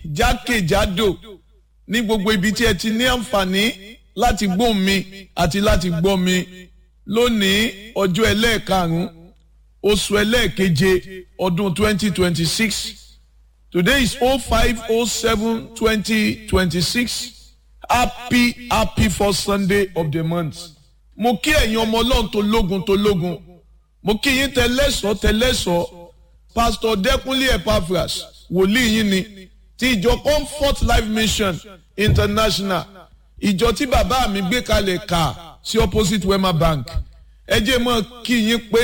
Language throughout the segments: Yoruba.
jákèjádò ní gbogbo ibi tí ẹ ti ní àǹfààní láti gbóhùn mi àti láti gbọ́ mi lónìí ọjọ́ ẹlẹ́ẹ̀karùn-ún oṣù ẹlẹ́ẹ̀keje ọdún 2026 today is 0507 2026 happy happy first sunday of the month mo kí ẹ̀yin ọmọ ọlọ́run tó lógun tó lógun mo kí yín tẹlẹ́sọ̀ tẹlẹ́sọ̀ pastor dẹ́kunlé epaphras wòlíì yín ni ti ìjọ comfort life mission international ìjọ tí bàbá mi gbé kalẹ̀ kà sí opposite wema bank ẹ jẹ́ mọ́ kí yín pé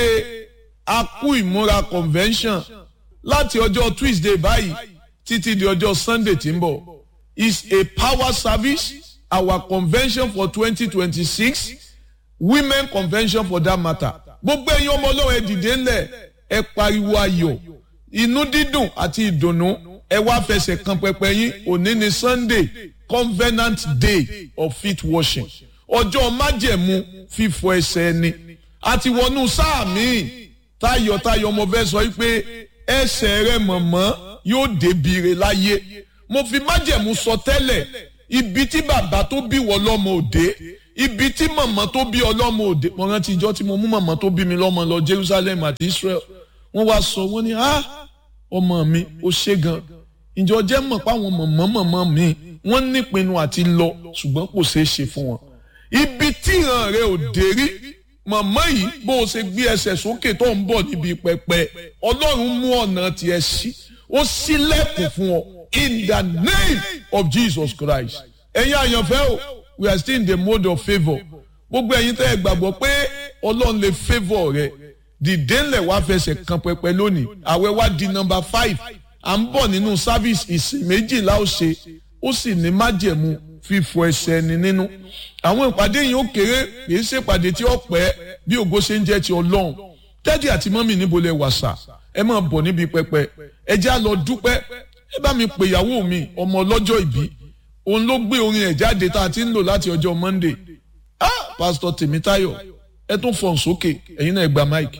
a kú ìmúra convention láti ọjọ́ tuesday báyìí títí di ọjọ́ sunday tí ń bọ̀ is a power service our convention for twenty twenty six women convention for that matter gbogbo ẹ̀yin ọmọ ọlọ́run ẹ dìde ńlẹ̀ ẹ pariwo ayọ̀ inú dídùn àti ìdùnnú ẹ wá fẹsẹ̀ kan pẹpẹ yín òní ni sunday covenant day of feet washing ọjọ́ májẹ̀mú fífọ ẹsẹ̀ ẹni àti wọnú sáà míì tayọ̀tayọ̀ mo fẹ́ sọ pé ẹsẹ̀ rẹ mọ̀mọ́ yóò débìrè láyé mo fi májẹ̀mú sọ tẹ́lẹ̀ ibi tí bàbá tó bí wọ lọ́mọ òde ibi tí mọ̀mọ́ tó bí ọlọ́mọ òde mo rántí ìjọ tí mo mú mọ̀mọ́ tó bí mi lọ́mọ lọ Jerusalem àti Israel wọ́n wá sọ wọ́n ní ah ọmọ mi ó ṣe gan ìjọ jẹ́ mọ̀ páwọn mọ̀mọ́ mọ̀mọ́ mi wọ́n nípinnu àti lọ ṣùgbọ́n kò ṣeé ṣe fún wọn ibi tí ìran rẹ ò dé rí mọ̀mọ́ yìí bó o ṣe gbé ẹsẹ̀ sókè tó ń bọ̀ níbi pẹpẹ ọlọ́run mú ọ̀nà tiẹ̀ sí ó ṣílẹ̀kùn fún ọ in the name of Jesus Christ ẹ̀yin àyànfẹ́ o we are still in the mode of favour gbogbo ẹ̀yin tẹ́ ẹ gbàgbọ́ pé ọlọ́run lè favour rẹ dìde ńlẹ̀ wá fẹsẹ̀ kan pẹpẹ lónìí àwẹ̀ wá di number five à ń bọ̀ nínú service ìsìn méjìlá ó ṣe ó sì ní májẹ̀mú fífọ ẹsẹ̀ ẹni nínú àwọn ìpàdé yìí ó kéré kì í ṣe ìpàdé tí ó pẹ́ bí ògo ṣe ń jẹ́ ti ọlọ́run dádì àti mọ́mì níbo lẹ wà sà ẹ máa bọ̀ níbi pẹpẹ ẹ já lọ dúpẹ́ ẹ bá mi pè ìyàwó mi ọmọ ọlọ́jọ́ ìbí òun ló gbé orin ẹ̀ jáde tá a ti ń lò láti ọjọ́ Monday ah pásítọ̀ Tèmítáyọ̀ ẹ tún fọ̀n sókè ẹ̀yin náà ẹ gba máìkì.